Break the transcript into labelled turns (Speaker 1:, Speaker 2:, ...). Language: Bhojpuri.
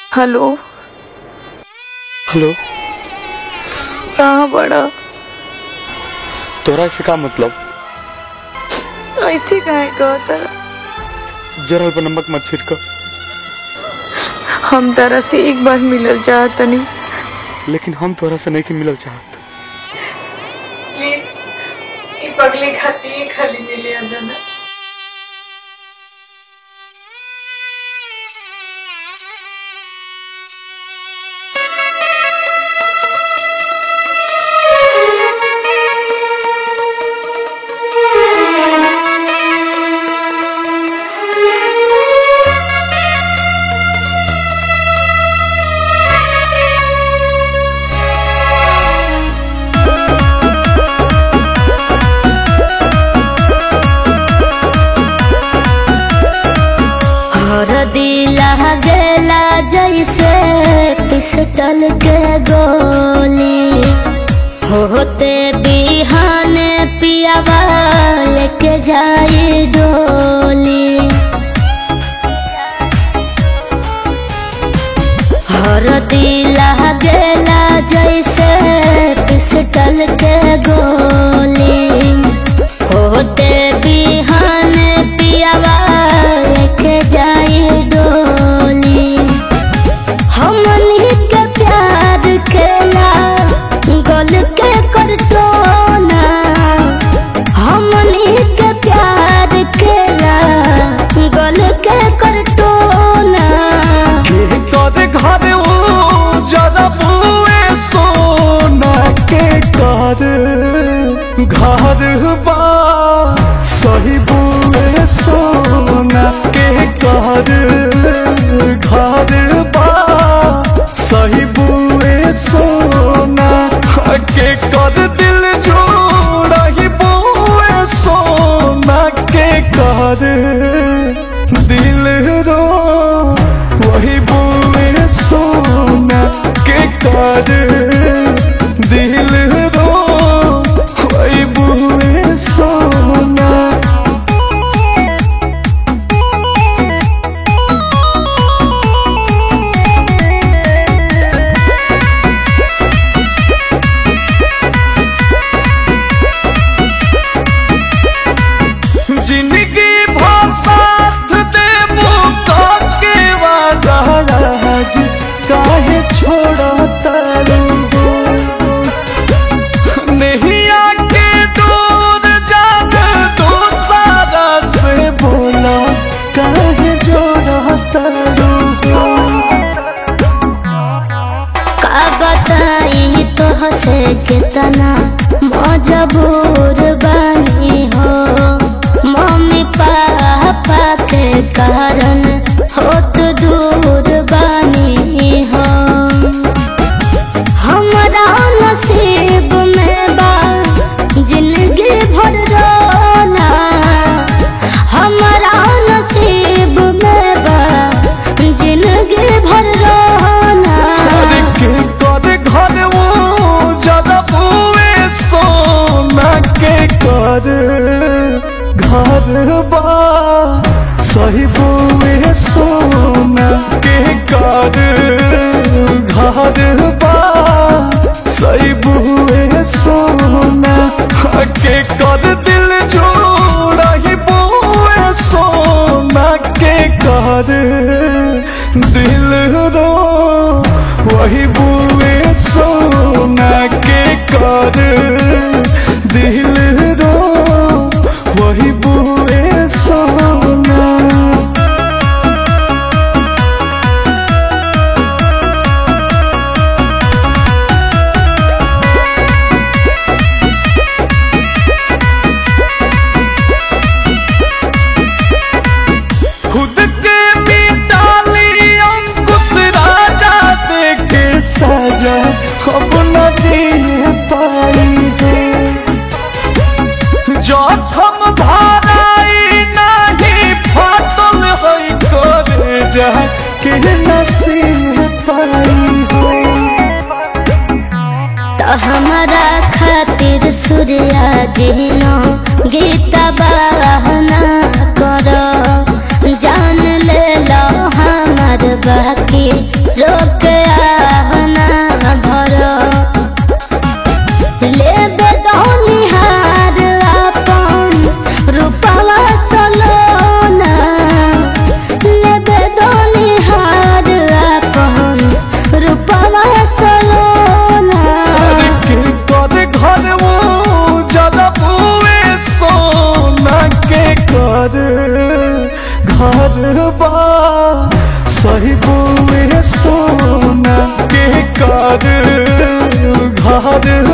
Speaker 1: हेलो
Speaker 2: हेलो
Speaker 1: कहाँ बड़ा
Speaker 2: तोरा से का मतलब
Speaker 1: ऐसे काहे कहता
Speaker 2: जरल पर नमक मत छिड़क
Speaker 1: हम तारा से एक बार मिलल चाहतनी
Speaker 2: लेकिन हम तोरा से नहीं मिलल चाहत
Speaker 1: प्लीज ई पगले खाती खाली मिले अंदर
Speaker 3: हर दिला गेला जैसे पिस्टल के गोली होते बिहान पियावा लेके जाई डोली हर दिला गेला जैसे पिस्टल के गोली होते बिहान पियावा लेके जाई डोली हमनी के प्यार खेला गल के करटोना हमनी के प्यार खेला गल के करटोना
Speaker 2: के कर घर ओ जरा बुए सोना के कर घर बा सही बुए सोना के कर घर बा सही बुए सोना के कर दिल जोड़ा ही बुए सोना के कर दिल रो वही बोले सोना के कर दिल रो वही बोले सोना जिंदगी भासाथ देबो के वादा आज काहे छोड़ा तारू नहीं आके दूर जान तो सारा से बोला काहे जोड़ा तारू
Speaker 3: का बताई तो हसे कितना मजबूर बनी हो मम्मी पापा के कारण होत दूर बनी हो हमरा नसीब में बा जिंदगी भर रोना हमरा नसीब में बा जिंदगी भर रोना
Speaker 2: के कर घर वो ज्यादा बुए सोना के कर घर बा सही बुए सोना के कर घर बा सही बुए सोना के कर दिल जोड़ा ही बुए सोना के कर दिल रो वही बुए सोना के कर दिल रो वही बुए सोना खुद के मिटाली अंकुश राजा देके सजा अब न जी पाई है जखम धाराई नहीं फाटल है करे जा के नसीब पाई है
Speaker 3: तो हमारा खातिर सूर्या जिनो गीता बहना करो जान ले लो हमार बाकी रो
Speaker 2: हर